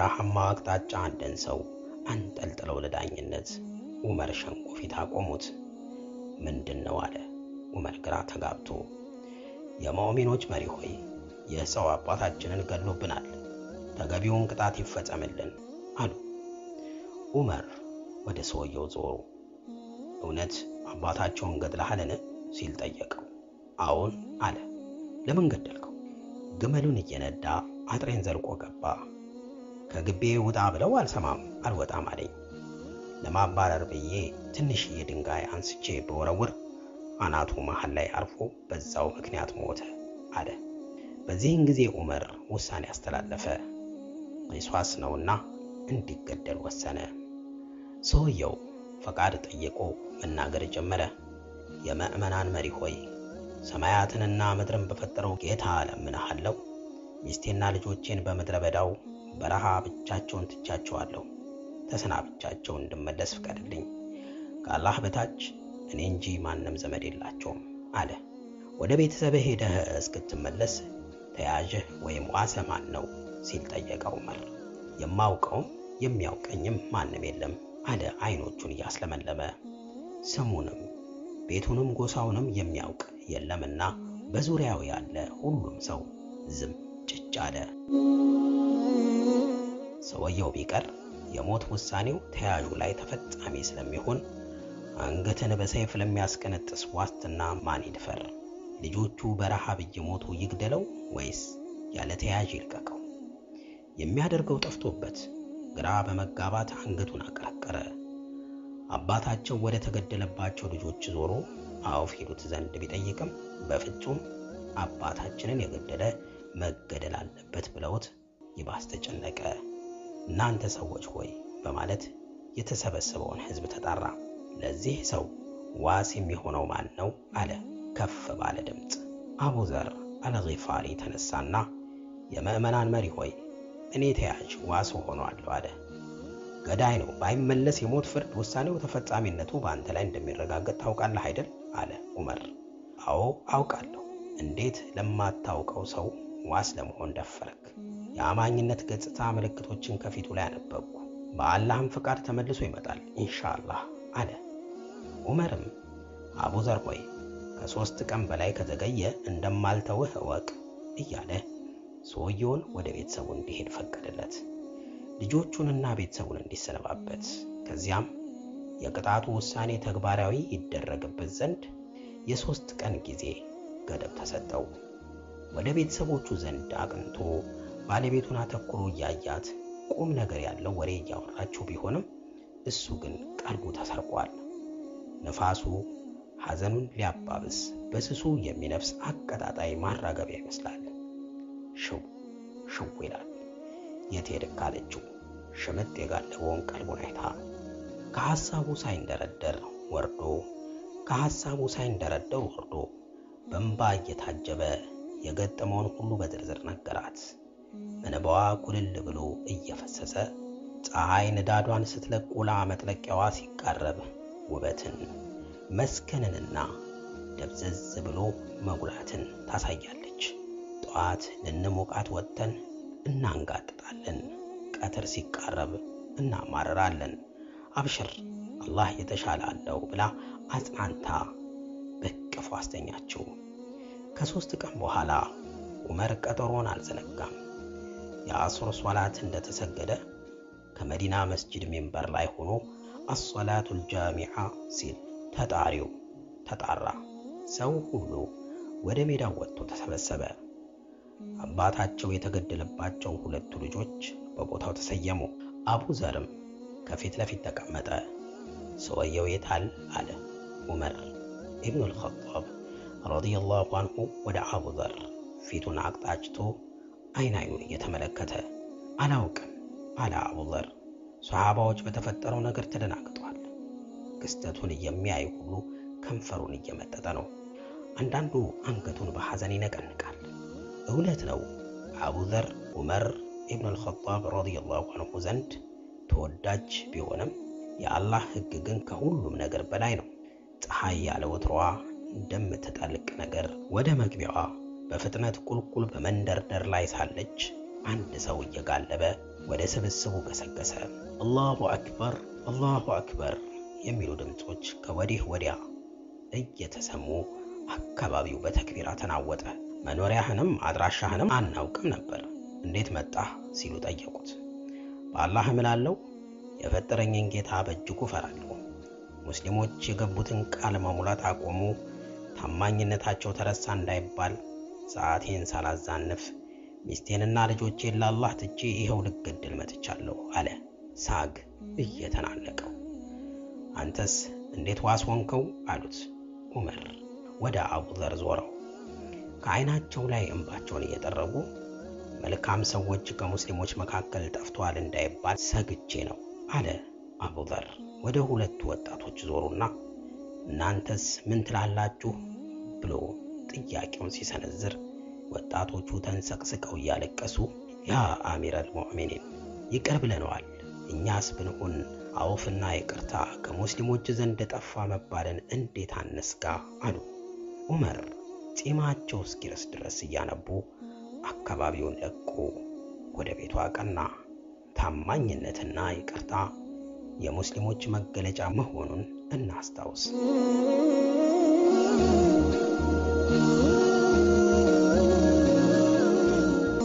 በበረሃማ አቅጣጫ አንድን ሰው አንጠልጥለው ለዳኝነት ዑመር ሸንጎ ፊት አቆሙት። ምንድን ነው አለ ዑመር ግራ ተጋብቶ። የሙእሚኖች መሪ ሆይ ይህ ሰው አባታችንን ገሎብናል፣ ተገቢውን ቅጣት ይፈጸምልን አሉ። ዑመር ወደ ሰውየው ዞሩ። እውነት አባታቸውን ገድለሃልን ሲል ጠየቀው። አዎን አለ። ለምን ገደልከው? ግመሉን እየነዳ አጥሬን ዘልቆ ገባ። ከግቤ ውጣ ብለው አልሰማም አልወጣም አለኝ። ለማባረር ብዬ ትንሽዬ ድንጋይ አንስቼ በወረውር አናቱ መሃል ላይ አርፎ በዛው ምክንያት ሞተ አለ። በዚህን ጊዜ ዑመር ውሳኔ አስተላለፈ። ቂሷስ ነውና እንዲገደል ወሰነ። ሰውየው ፈቃድ ጠይቆ መናገር ጀመረ። የምዕመናን መሪ ሆይ ሰማያትንና ምድርን በፈጠረው ጌታ እለምንሃለሁ፣ ሚስቴና ልጆቼን በምድረ በዳው በረሃ ብቻቸውን ትቻቸዋለሁ። ተሰናብቻቸው እንድመለስ ፍቀድልኝ። ከአላህ በታች እኔ እንጂ ማንም ዘመድ የላቸውም አለ። ወደ ቤተሰብህ ሄደህ እስክትመለስ ተያዥህ ወይም ዋሰ ማን ነው ሲል ጠየቀ ዑመር። የማውቀውም የሚያውቀኝም ማንም የለም አለ አይኖቹን እያስለመለመ። ስሙንም ቤቱንም ጎሳውንም የሚያውቅ የለምና በዙሪያው ያለ ሁሉም ሰው ዝም ጭጭ አለ። ሰውየው ቢቀር የሞት ውሳኔው ተያዡ ላይ ተፈጻሚ ስለሚሆን አንገትን በሰይፍ ለሚያስቀነጥስ ዋስትና ማን ይድፈር? ልጆቹ በረሃብ እየሞቱ ይግደለው ወይስ ያለ ተያዥ ይልቀቀው? የሚያደርገው ጠፍቶበት ግራ በመጋባት አንገቱን አቀረቀረ። አባታቸው ወደ ተገደለባቸው ልጆች ዞሮ አውፍ ሄዱት ዘንድ ቢጠይቅም በፍጹም አባታችንን የገደለ መገደል አለበት ብለውት ይባስ ተጨነቀ። እናንተ ሰዎች ሆይ በማለት የተሰበሰበውን ሕዝብ ተጣራ። ለዚህ ሰው ዋስ የሚሆነው ማን ነው? አለ ከፍ ባለ ድምፅ። አቡዘር አልጊፋሪ ተነሳና የምዕመናን መሪ ሆይ እኔ ተያዥ ዋስ ሆኗለሁ አለ። ገዳይ ነው ባይመለስ የሞት ፍርድ ውሳኔው ተፈጻሚነቱ በአንተ ላይ እንደሚረጋገጥ ታውቃለህ አይደል? አለ ዑመር። አዎ አውቃለሁ። እንዴት ለማታውቀው ሰው ዋስ ለመሆን ደፈረክ? የአማኝነት ገጽታ ምልክቶችን ከፊቱ ላይ አነበብኩ። በአላህም ፍቃድ ተመልሶ ይመጣል ኢንሻአላህ አለ። ዑመርም አቡዘር ሆይ ከሦስት ቀን በላይ ከዘገየ እንደማልተውህ እወቅ እያለ ሰውየውን ወደ ቤተሰቡ እንዲሄድ ፈቀደለት። ልጆቹንና ቤተሰቡን እንዲሰነባበት፣ ከዚያም የቅጣቱ ውሳኔ ተግባራዊ ይደረግበት ዘንድ የሦስት ቀን ጊዜ ገደብ ተሰጠው። ወደ ቤተሰቦቹ ዘንድ አቅንቶ ባለቤቱን አተኩሮ እያያት ቁም ነገር ያለው ወሬ እያወራችው ቢሆንም እሱ ግን ቀልቡ ተሰርቋል። ነፋሱ ሐዘኑን ሊያባብስ በስሱ የሚነፍስ አቀጣጣይ ማራገቢያ ይመስላል። ሽው ሽው ይላል። የት ሄድክ አለችው ሽምጥ የጋለበውን ቀልቡን አይታ። ከሐሳቡ ሳይንደረደር ወርዶ ከሐሳቡ ሳይንደረደር ወርዶ በእንባ እየታጀበ የገጠመውን ሁሉ በዝርዝር ነገራት። እንባዋ ኩልል ብሎ እየፈሰሰ ፀሐይ ንዳዷን ስትለቅ ውላ መጥለቂያዋ ሲቃረብ ውበትን መስከንንና ደብዘዝ ብሎ መጉላትን ታሳያለች። ጠዋት ልንሞቃት ወጥተን እናንጋጥጣለን፣ ቀትር ሲቃረብ እናማረራለን። አብሽር አላህ የተሻለ አለው ብላ አጽናንታ በቅፎ አስተኛችው። ከሦስት ቀን በኋላ ዑመር ቀጠሮን አልዘነጋም። የአሱር ሶላት እንደተሰገደ ከመዲና መስጂድ ሜንበር ላይ ሆኖ አሶላቱል ጃሚዓ ሲል ተጣሪው ተጣራ። ሰው ሁሉ ወደ ሜዳው ወጥቶ ተሰበሰበ። አባታቸው የተገደለባቸው ሁለቱ ልጆች በቦታው ተሰየሙ። አቡ ዘርም ከፊት ለፊት ተቀመጠ። ሰውየው የታል አለ ዑመር ኢብኑል ኸጣብ ረዲየላሁ አንሁ ወደ አቡ ዘር ፊቱን አቅጣጭቶ አይን አይኑን እየተመለከተ አላውቅም አለ አቡ ዘር። ሰሓባዎች በተፈጠረው ነገር ተደናግጧል። ክስተቱን የሚያይ ሁሉ ከንፈሩን እየመጠጠ ነው። አንዳንዱ አንገቱን በሐዘን ይነቀንቃል። እውነት ነው አቡ ዘር ዑመር ኢብኑል ኸጣብ ረዲየላሁ አንሁ ዘንድ ተወዳጅ ቢሆንም የአላህ ሕግ ግን ከሁሉም ነገር በላይ ነው። ፀሐይ ያለ ወትሮዋ እንደምትጠልቅ ነገር ወደ መግቢያዋ በፍጥነት ቁልቁል በመንደርደር ላይ ሳለች አንድ ሰው እየጋለበ ወደ ስብስቡ ገሰገሰ። አላሁ አክበር፣ አላሁ አክበር የሚሉ ድምፆች ከወዲህ ወዲያ እየተሰሙ አካባቢው በተክቢራ ተናወጠ። መኖሪያህንም አድራሻህንም አናውቅም ነበር፣ እንዴት መጣህ ሲሉ ጠየቁት። በአላህ እምላለሁ የፈጠረኝን ጌታ በእጅጉ እፈራለሁ። ሙስሊሞች የገቡትን ቃል መሙላት አቆሙ፣ ታማኝነታቸው ተረሳ እንዳይባል ሰዓቴን ሳላዛንፍ ሚስቴንና ልጆቼን ለአላህ ትቼ ይኸው ልገድል መጥቻለሁ አለ ሳግ እየተናነቀው። አንተስ እንዴት ዋስ ሆንከው? አሉት ዑመር ወደ አቡዘር ዞረው ከዓይናቸው ላይ እንባቸውን እየጠረጉ መልካም ሰዎች ከሙስሊሞች መካከል ጠፍተዋል እንዳይባል ሰግቼ ነው አለ አቡዘር። ወደ ሁለቱ ወጣቶች ዞሩና እናንተስ ምን ትላላችሁ ብሎ ጥያቄውን ሲሰነዝር ወጣቶቹ ተንሰቅስቀው እያለቀሱ ያ አሚረል ሙእሚኒን ይቅር ብለነዋል፣ እኛስ ብንሆን አውፍና ይቅርታ ከሙስሊሞች ዘንድ ጠፋ መባልን እንዴት አነስጋ አሉ። ዑመር ጺማቸው እስኪረስ ድረስ እያነቡ አካባቢውን ለቆ ወደ ቤቱ አቀና። ታማኝነትና ይቅርታ የሙስሊሞች መገለጫ መሆኑን እናስታውስ።